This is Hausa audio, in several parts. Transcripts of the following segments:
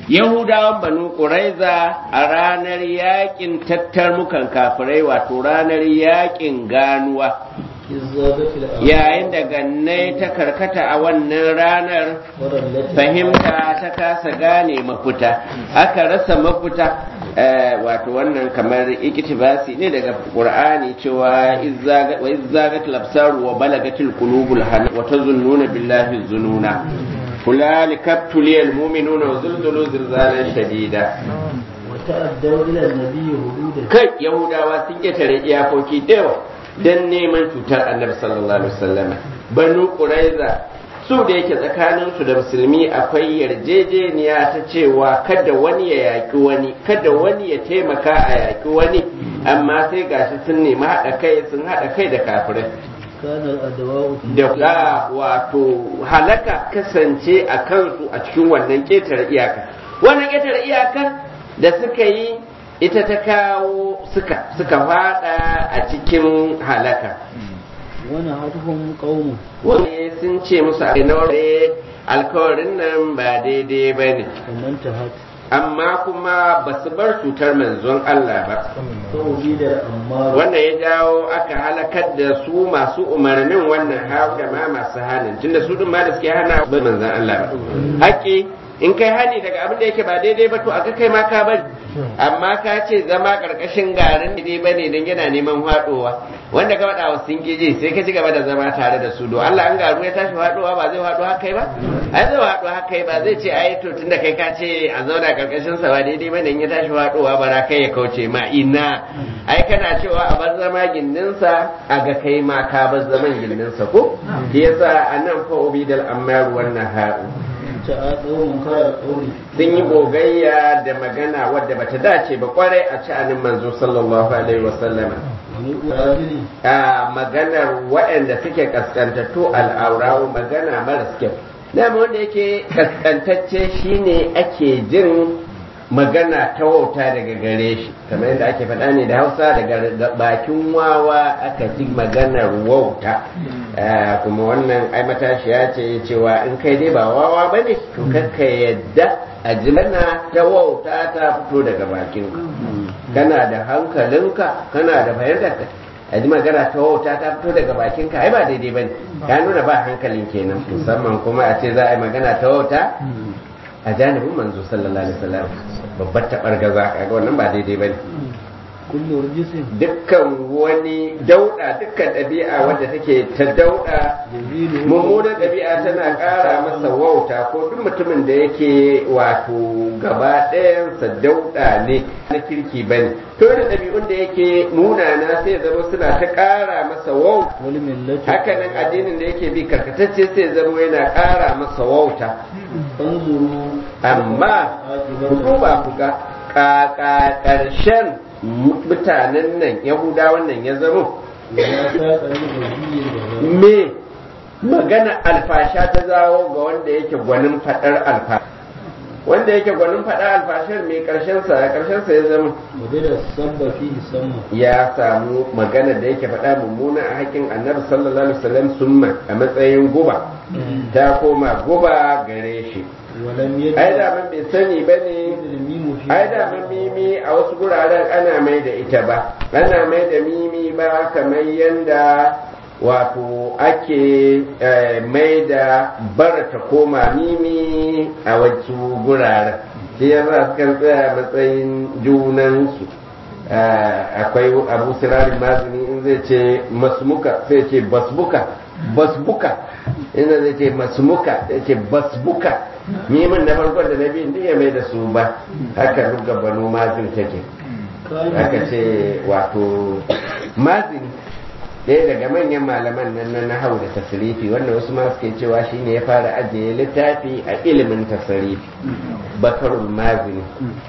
yahudawan banu ƙuraiza a ranar yakin tattarmukan kafirai wato ranar yakin ganuwa yayin da gannai ta karkata a wannan ranar fahimta ta kasa gane mafuta aka rasa mafuta wato wannan kamar ikitibasi ne daga qur'ani cewa wa izzagat labsaru wa balagatil qulubul hana wa tazunnuna billahi zununa هنالك ابتلي المؤمنون وزلزلوا زلزالا شديدا وتأدوا إلى النبي هدودا kai yahudawa sun ketare iyakoki da yawa don neman cutar annabi sallallahu alaihi wasallam banu quraiza su da yake tsakanin su da musulmi akwai yarjejeniya ta cewa kada wani ya yaki wani kada wani ya taimaka a yaki wani amma sai gashi sun nemi haɗa kai sun haɗa kai da kafirai da ga wato halaka kasance a kansu a cikin wannan ƙetare iyaka wannan ƙetare iyaka da suka yi ita ta kawo suka suka fada a cikin halaka wani hatuhun ƙaunu wani sun ce musu a naure alkawarin nan ba daidai ba ne wannan ta hatu amma kuma ba su bar cutar manzon Allah ba da amma wannan ya jawo aka halakar da su masu umarnin wannan hau da ma masu hannun tunda su dun ma da suke hana ba manzon Allah ba haƙƙi in kai hani daga abin da yake ba daidai ba to aka kai ma ka bari amma ka ce zama karkashin garin daidai ba ne don yana neman haɗowa wanda ka faɗa wa sun je sai ka ci gaba da zama tare da su do Allah an garu ya tashi haɗowa ba zai haɗo haka ba ai zai haɗo haka ba zai ce ai to tunda kai ka ce a zauna karkashin sa ba daidai ba ne in ya tashi haɗowa ba ra kai ya kauce ma ina ai kana cewa a bar zama gindinsa a ga kai ma ka bar zaman gindinsa ko shi yasa anan fa ubidal ammar wannan ha'u sun yi gogayya da magana wadda bata dace ba kwarai a sha'anin manzo sallallahu alaihi wasallama a maganar waɗanda suke kaskantattu al'aurawo magana maras kyau dama wanda yake kaskantacce shine ake jin magana ta wauta daga gare shi kamar yadda ake faɗa ne da hausa daga bakin wawa aka ji maganar wauta kuma wannan ai matashiya ce cewa in kai dai ba wawa ba ne to kakka yadda a ji mana ta wauta ta fito daga bakin kana da hankalinka kana da fahimtarka a ji magana ta wauta ta fito daga bakinka ai ba daidai ba ne ya nuna ba hankalin kenan musamman kuma a ce za a yi magana ta wauta a janibin manzo sallallahu alaihi wasallam babbar tabar gaza kaga wannan ba daidai bane kullu rijisin dukkan wani dauda dukkan ɗabi'a wadda take ta dauda yazilu mummunan ɗabi'a tana ƙara masa wauta ko duk mutumin da yake wato gaba ɗayansa dauda ne na kirki bane to da ɗabi'un da yake munana sai ya zama suna ta ƙara masa wauta wal millati hakanan addinin da yake bi karkatacce sai ya zama yana ƙara masa wauta fanzuru amma ku duba ku ga kaka ƙarshen mutanen nan yahudawan nan ya zama ya ta kalli wajiyyin da me magana alfasha ta zawo ga wanda yake gwanin faɗar alfa wanda yake gwanin faɗar alfashar mai ƙarshen sa ƙarshen sa ya zama waje da sabba fihi samma ya samu magana da yake faɗa mummuna a haƙƙin annabi sallallahu alaihi wasallam summa a matsayin guba ta koma guba gare shi walam yajid ai da man bai sani bane al-mimu fi ai da man mimi a wasu guraren ana mai da ita ba ana mai da mimi ba kamar yanda wato ake eh, mai da bara ta koma mimi a wasu guraren shi yasa sukan tsaya matsayin junansu Eh, akwai abu sirarin mazini in zai ce masmuka sai ce basbuka basbuka ina zai ce masmuka zai ce basbuka mimin na farkon da na biyun duk ya mai da su ba haka duk banu mazin take haka ce wato mazin ɗaya daga manyan malaman nan na nahau da tasirifi wanda wasu ma suke cewa shine ya fara ajiye littafi a ilimin tasirifi bakarul mazini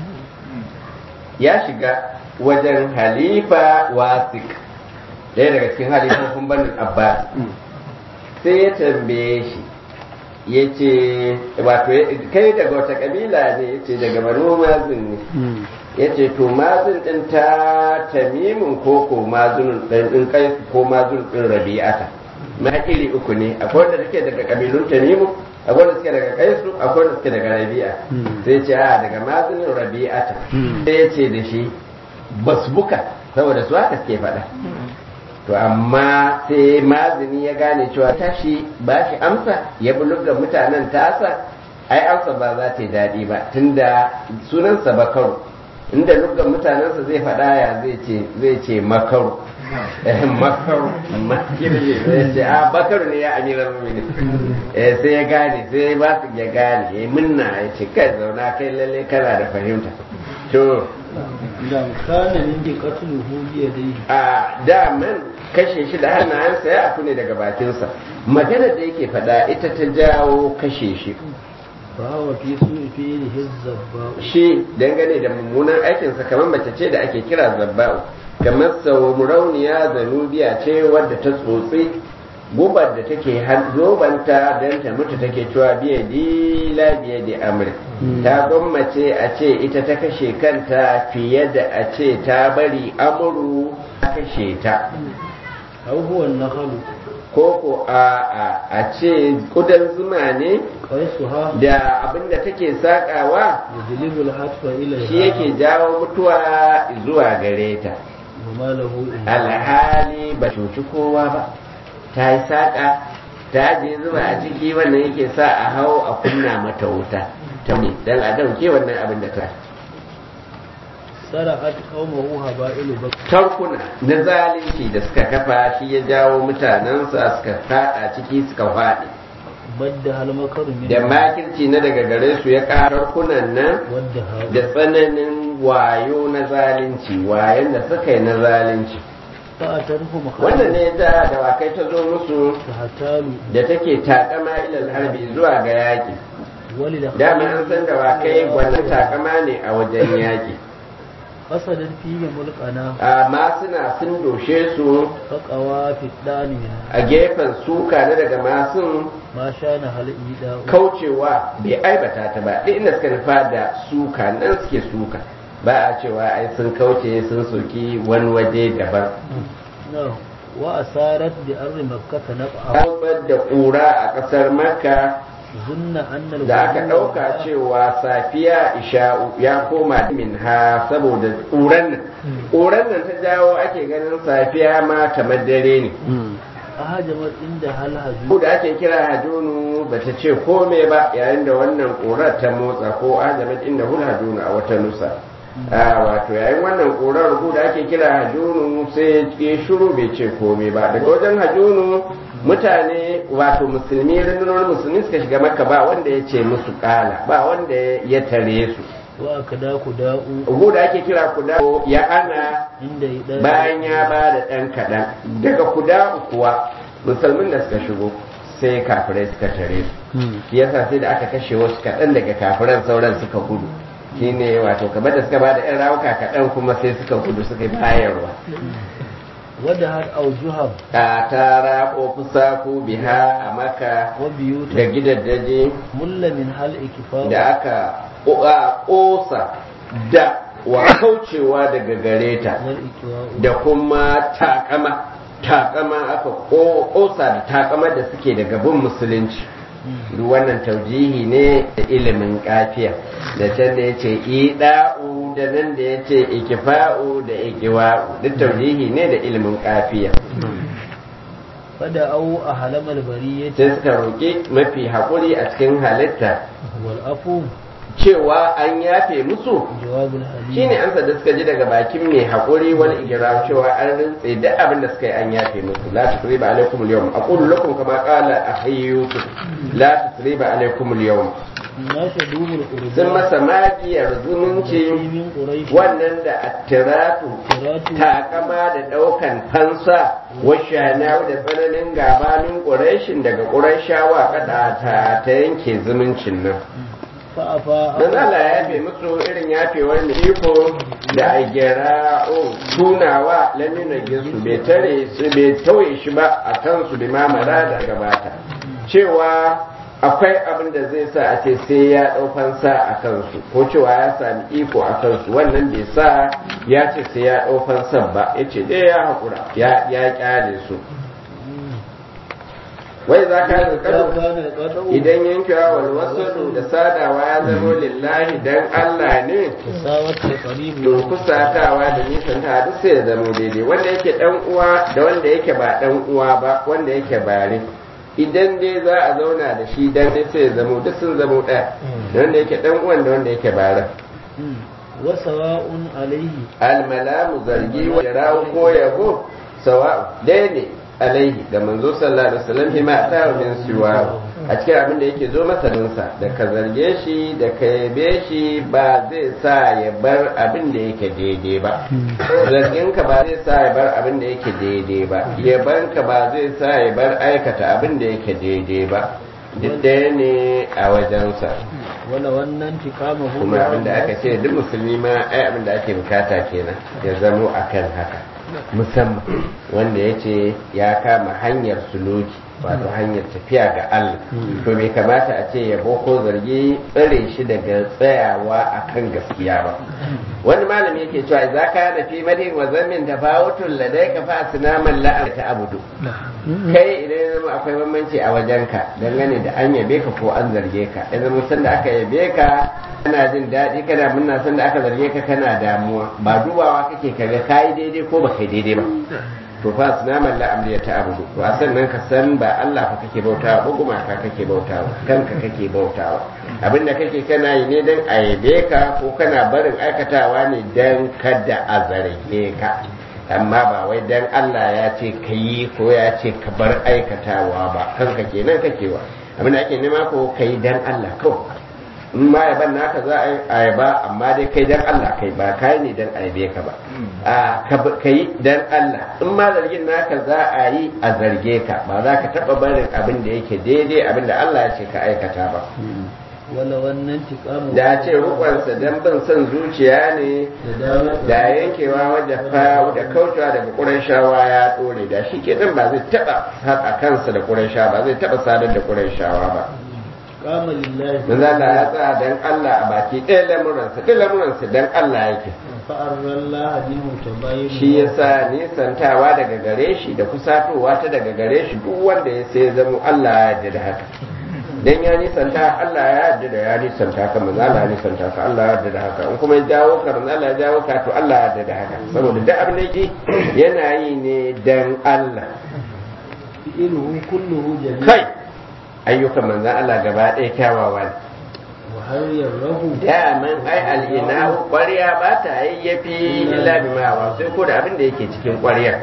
ya shiga wajen halifa wasik ɗaya daga cikin halifofin banin abbas sai ya tambaye shi ya ce wato kai daga wata kabila ne ya ce daga banu mazin ne ya ce to mazin ɗin ta tamimin ko ko mazin ɗin kai ko mazin ɗin rabi'ata ma iri uku ne akwai wanda take daga kabilun tamimu akwai wanda suke daga kaisu akwai wanda suke daga rabi'a sai ce a daga mazinin rabi'ata sai ya ce da shi basbuka saboda su haka suke faɗa to amma sai mazini ya gane cewa tashi ba shi amsa ya buluga mutanen tasa ai amsa ba za ta yi daɗi ba tunda sunansa bakaru inda luggan mutanensa zai faɗa ya zai ce zai ce makaru makaru makirje zai ce a bakaru ne ya amiran mumini eh sai ya gane sai ba su ya gane ya minna ya ce kai zauna kai lalle kana da fahimta to idan kana min bi qatluhu bi yadayhi a daman kashe shi da hannayensa ya afu ne daga bakinsa magana da yake faɗa ita ta jawo kashe shi fa huwa fi su'i fi'lihi zabba shi dangane da mummunan aikinsa kamar mace ce da ake kira zabba'u kamar saurauniya zanubiya ce wadda ta tsotsi gubar da take zobanta don ta mutu take cewa biya di la biya di amri ta gwammace a ce ita ta kashe kanta fiye da a ce ta bari amuru ta kashe ta aw huwa an-nakhlu ko ko a a a ce kudan zuma ne qaisuha da abinda take sakawa yajlibu al-hatfa ila shi yake jawo mutuwa zuwa gare ta wa ma lahu illa alhali ba cuci kowa ba ta yi saƙa ta je zuba a ciki wannan yake sa a hau a kunna mata wuta ta ne don a dauke wannan abin da ta sara'at qaumahu haba'ilu bak tarkuna na zalunci da suka kafa shi ya jawo mutanensa suka fada ciki suka faɗi badda hal makaru min da makirci na daga gare su ya ƙara tarkunan nan wadda ha da tsananin wayo na zalunci wayan da suka yi na zalunci fa atarhu wannan ne da dawakai ta zo musu hatalu da take takama ilal harbi zuwa ga yaƙi wali da dama an san dawakai gwanin takama ne a wajen yaƙi qasadat fihi mulqana amma suna sun doshe su faqawa fi dani a gefen suka na daga masun ma shana hal ida kaucewa bai aibata ta ba duk inda suka nufa da suka nan suke suka ba a cewa ai sun kauce sun soki wani waje daban no wa asarat bi arri makkah naq'a an da ƙura a ƙasar makka zunna anna da aka ɗauka cewa safiya isha'u ya koma min ha saboda ƙuran nan ƙuran nan ta jawo ake ganin safiya ma kamar dare ne ahajamat inda hal haju ko da ake kira hajunu ba ta ce kome ba yayin da wannan ƙurar ta motsa ko ajamat inda hul hajunu a wata nusa a wato yayin wannan ƙurar ko da ake kira hajunu sai ya shiru bai ce kome ba daga wajen hajunu mutane wato musulmi rundunar musulmi suka shiga maka ba wanda ya ce musu kala ba wanda ya tare su wa kada ku da'u ko da ake kira kuda ya ana inda ida bayan ya ba da ɗan kaɗan daga kuda kuwa musulmin da suka shigo sai kafirai suka tare su shi yasa sai da aka kashe wasu kaɗan daga kafiran sauran suka gudu shine wato kamar da suka ba da 'yan rawuka kaɗan kuma sai suka gudu suka yi bayarwa wadda har aujuhab a tara ko kusa ko biha a maka wa biyuta da gidaddaji mulla min hal ikifa da aka ƙosa da wa kaucewa daga gare ta wal ikiwa da kuma takama takama aka ƙosa da takama da suke daga bin musulunci duk wannan taujihi ne da ilimin kafiya da can da ya ce ida'u da nan da ya ce ikifa'u da ikiwa'u duk taujihi ne da ilimin kafiya fada au a halamal bariyati sai suka roƙi mafi haƙuri a cikin halitta wal afu cewa an yafe musu jawabul halim shine amsa da suka ji daga bakin mai haƙuri wani igira cewa an rintse duk abin da suka yi an yafe musu la tusriba alaikum al-yawm aqulu lakum kama qala akhi yusuf la tusriba alaikum al-yawm na shadumul qurba sun masa magiyar zumunci min quraish wannan da attiratu Attiratu. takama da daukan fansa washana da tsananin gabanin quraishin daga quraishawa kada ta ta yanke zumuncin nan fa afa dan Allah ya yafe musu irin yafewar mai iko da a gera o tunawa lamina ginsu bai tare su bai tauye shi ba a kansu da mamara da gabata cewa akwai abin da zai sa a ce sai ya ɗaukan sa a kansu ko cewa ya sami iko a kansu wannan bai sa ya ce sai ya ɗaukan sa ba ya ce dai ya haƙura ya ya kyale su wai za ka yi إذا كان القطع idan yankewa wal wasu da sadawa ya zama lillahi dan Allah ne تساوت القريب to kusatawa da nisan ta duk sai ya zama daidai wanda yake dan uwa da wanda yake ba dan uwa ba wanda yake bare idan dai za a zauna da shi dan dai sai ya zama duk sun zama ɗaya da wanda yake dan uwan da wanda yake bare وسواء عليه almalamu zargi wa rawo ko yabo sawa dai ne alaihi ga manzo sallallahu alaihi wasallam hima ta min siwa a cikin abin da yake zo masa dinsa da ka zarge shi da ka yabe shi ba zai sa ya bar abin da yake daidai ba zargin ka ba zai sa ya bar abin da yake daidai ba yaban ka ba zai sa ya bar aikata abin da yake daidai ba duk ɗaya ne a wajensa ولو أن انتقامه kuma abin da aka ce duk musulmi ma ai abin da ake bukata kenan ya zamo akan haka musamman wanda ya ce ya kama hanyar suluki wato hanyar tafiya ga Allah to bai kamata a ce yabo ko zargi tsare shi daga tsayawa akan gaskiya ba wani malami yake cewa idza kana fi madin wa zammin tafawutun ladayka fa asnaman la'a ta abudu kai idan ya zama akwai bambanci a wajenka dangane da an yabe ka ko an zarge ka ya zama sanda aka yabe ka kana jin daɗi kana munna sanda aka zarge ka kana damuwa ba dubawa kake kaga kayi daidai ko ba kai daidai ba to fa sunaman la'amri ya ta'abudu to a sannan ka san ba Allah fa kake bautawa ba gumaka kake bautawa kanka kake bautawa abinda kake kana yi ne dan a yabe ka ko kana barin aikatawa ne dan kada a zarge ka amma ba wai dan Allah ya ce ka yi ko ya ce ka bar aikatawa ba kanka kenan kake wa abinda ake nema ko ka yi dan Allah kawai in ma yaban naka za a yi ba amma dai kai dan Allah kai ba kai ne dan aibe ka ba a ka yi dan Allah in ma zargin naka za a yi a zarge ka ba za ka taba barin abin da yake daidai abin da Allah ya ce ka aikata ba ولو أن انتقامه da ce rukunsa dan bin son zuciya ne da yankewa wadda fa da kaucewa daga ƙurashawa ya dore da shi kenan ba zai taba haɗa kansa da ƙurashawa ba zai taba sadar da ƙurashawa ba قام لله manzo Allah ya tsaya dan Allah a baki ɗaya lamuransa duk lamuransa dan Allah yake فأرى الله منه تباين shi yasa nisantawa daga gare shi da kusatowa ta daga gare shi duk wanda ya sai zama Allah ya yarda da haka dan ya nisanta Allah ya yarda da ya nisanta ka manzo Allah ya nisanta ka Allah ya yarda da haka in kuma ya jawo ka manzo Allah ya jawo ka to Allah ya yarda da haka saboda duk abin da yake yana yi ne dan Allah فإنه كله جميل kai ayyukan manzo Allah gaba ɗaya kyawawa ne وهل يره daman ai al'ina ƙwarya ba ta yayyafi illa bima wa sai ko da abin da yake cikin ƙwaryar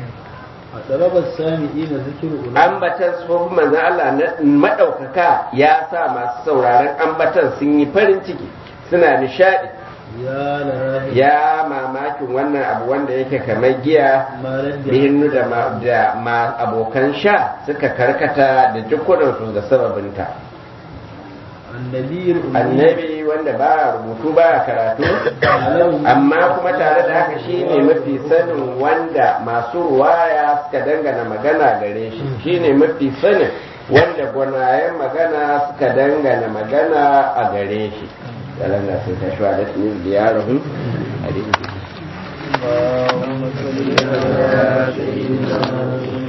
أطلب السامعين ذكر أولئك ambatan tsohon manzan Allah na maɗaukaka ya sa masu sauraron ambatan sun yi farin ciki suna nishaɗi يا لهذا ya mamakin wannan abu wanda yake kamar giya ما رد bihinnu da ma, da ma abokan sha suka karkata da jikunansu da sababinta النبي الأمي annabi wanda ba rubutu ba karatu amma kuma tare da haka shi ne mafi sanin wanda masu ruwaya suka dangana magana gare shi shi ne mafi sanin wanda gwanayen magana suka dangana magana a gare shi yalan da sun tashi wa da su ne ziyarahun a اللهم صل على سيدنا محمد